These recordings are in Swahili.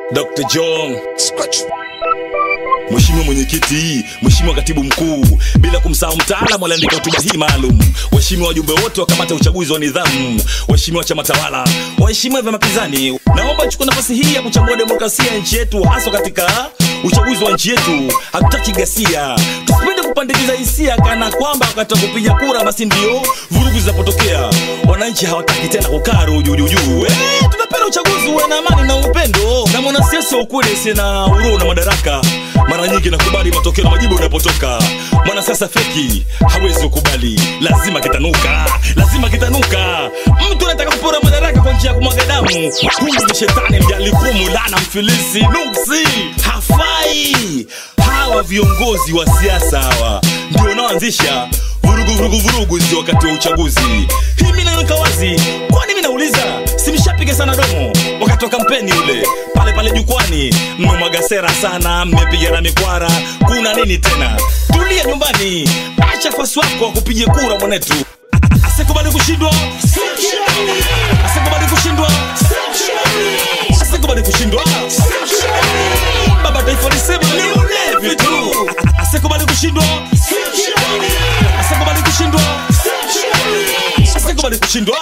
Dr. John Mheshimiwa Mwenyekiti, Mheshimiwa Katibu Mkuu, bila kumsahau mtaalamu aliandika hotuba hii maalum, waheshimiwa wajumbe wote wa kamati ya uchaguzi wa nidhamu, waheshimiwa chama tawala, waheshimiwa vyama pinzani, naomba chukua nafasi hii ya kuchagua demokrasia ya nchi yetu, haswa katika uchaguzi wa nchi yetu. Hatutaki ghasia, tusipende kupandikiza hisia kana kwamba wakati wa kupiga kura basi ndio vurugu zinapotokea. Wananchi hawataki tena kukaa rujuujuu. Eh, tunapenda uchaguzi uwe na amani na upendo, na mwanasiasa wa ukweli asiye na uruu na madaraka mara nyingi nakubali matokeo na majibu yanapotoka. Mwanasiasa feki hawezi kukubali, lazima kitanuka, lazima kitanuka. Mtu anataka kupora madaraka kwa njia ya kumwaga damu, huyu ni shetani mjalikumu, lana mfilisi, nuksi, hafai. Hawa viongozi wa siasa hawa ndio wanaoanzisha vurugu vurugu vurugu hizi wakati wa uchaguzi. Hii mimi naweka wazi, kwani mimi nauliza, simshapiga sana domo wakati wa kampeni ule pale pale jukwani, mmemwaga sera sana, mmepiga na mikwara, kuna nini tena? Tulia nyumbani, acha fasi wako akupige kura mwanetu. Asikubali kushindwa, asikubali kushindwa, asikubali kushindwa. Baba taifa lisema ni ulevi tu, asikubali kushindwa, asikubali kushindwa, asikubali kushindwa.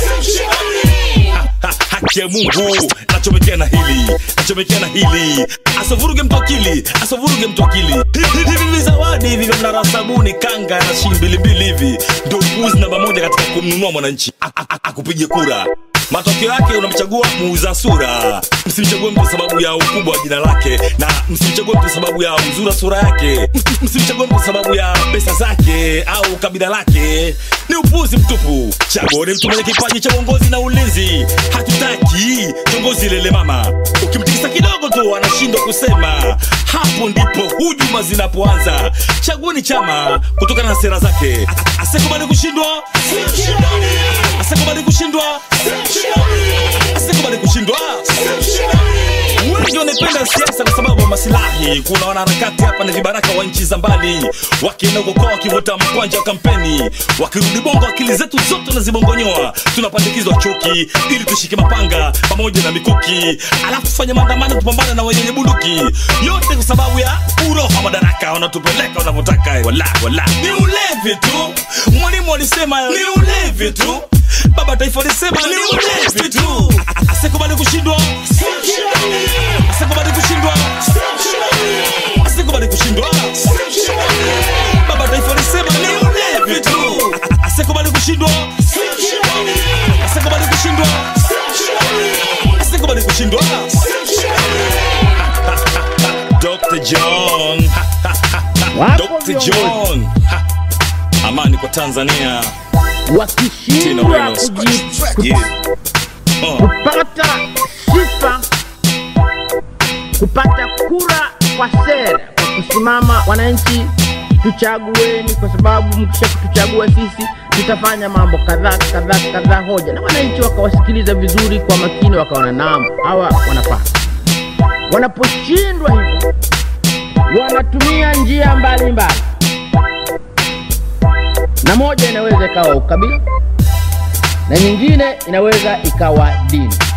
Ha, haki ya Mungu nachomekea na hili nachomekea na hili asovuruge mtu akili asovuruge mtu akili Hivi- hivi hivi zawadi hivi vya mnara wa sabuni kanga na shilingi mbilimbili hivi ndio upuuzi namba moja katika kumnunua mwananchi A- a- a- akupige kura matokeo yake unamchagua muuza sura msimchague mtu kwa sababu ya ukubwa wa jina lake na msimchague mtu kwa sababu ya uzuri wa sura yake Ms- msimchague mtu kwa sababu ya pesa zake au kabila lake ni upuzi mtupu chagueni mtu mwenye kipaji cha uongozi na ulinzi hatutaki kiongozi lele mama ukimtikisa kidogo tu anashindwa kusema hapo ndipo hujuma zinapoanza chagueni chama kutokana na sera zake A- asikubali kushindwa asikubali kushindwa asikubali kushindwa wengi wanapenda siasa kwa sababu ya masilahi kuna wanaharakati hapa na vibaraka wa nchi za mbali wakienda kukoa wakivuta mkwanja wa kampeni wakirudi bongo akili zetu zote nazibongonyoa tunapandikizwa chuki ili tushike mapanga pamoja na mikuki alafu tufanye maandamano tupambane na wenye bunduki yote kwa sababu ya uroho wa madaraka wanatupeleka wanavyotaka wala wala ni ulevi tu mwalimu alisema ni ulevi tu baba taifa alisema ni ulevi tu asikubali kushindwa asikubali kushindwa asikubali kushindwa baba taifa alisema ni ulevi tu asikubali kushindwa asikubali kushindwa asikubali kushindwa Dr. John Wapo Dr. viongozi John amani kwa Tanzania Tena wakishindwa weno. kuji- Yeah. Oh. kupata sifa, kupata kura kwa sera, kwa kusimama, wananchi tuchagueni, kwa sababu mkisha kutuchagua sisi tutafanya mambo kadhaa kadhaa kadhaa, hoja na wananchi wakawasikiliza vizuri kwa makini, wakaona naam, hawa wanafaa. Wanaposhindwa hivyo, wanatumia njia mbalimbali, na moja inaweza ikawa ukabila na nyingine inaweza ikawa dini.